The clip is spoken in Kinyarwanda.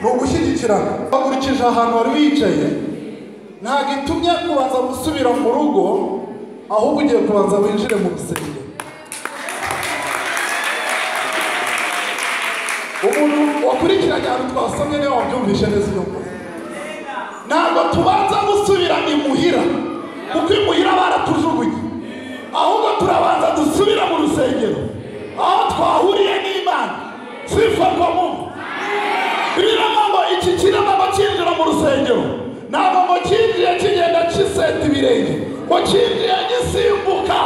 ni ugushyigikirana bakurikije ahantu wari wicaye ntabwo itumye kubanza gusubira mu rugo ahubwo ugiye kubanza winjire mu rusengero umuntu wakurikiranye ahantu twasomye niwe wabyumvishe neza iyo nkuru ntabwo tubanza gusubira imuhira kuko imuhira baratujugunye ahubwo turabanza dusubira mu rusengero aho twahuriye n'imana sifatwa mu birimo ngo iki kirimo ngo cyinjira mu rusengero ntabwo ngo cyinjiye kigenda kiseta ibirenge ngo cyinjiye gisimbuka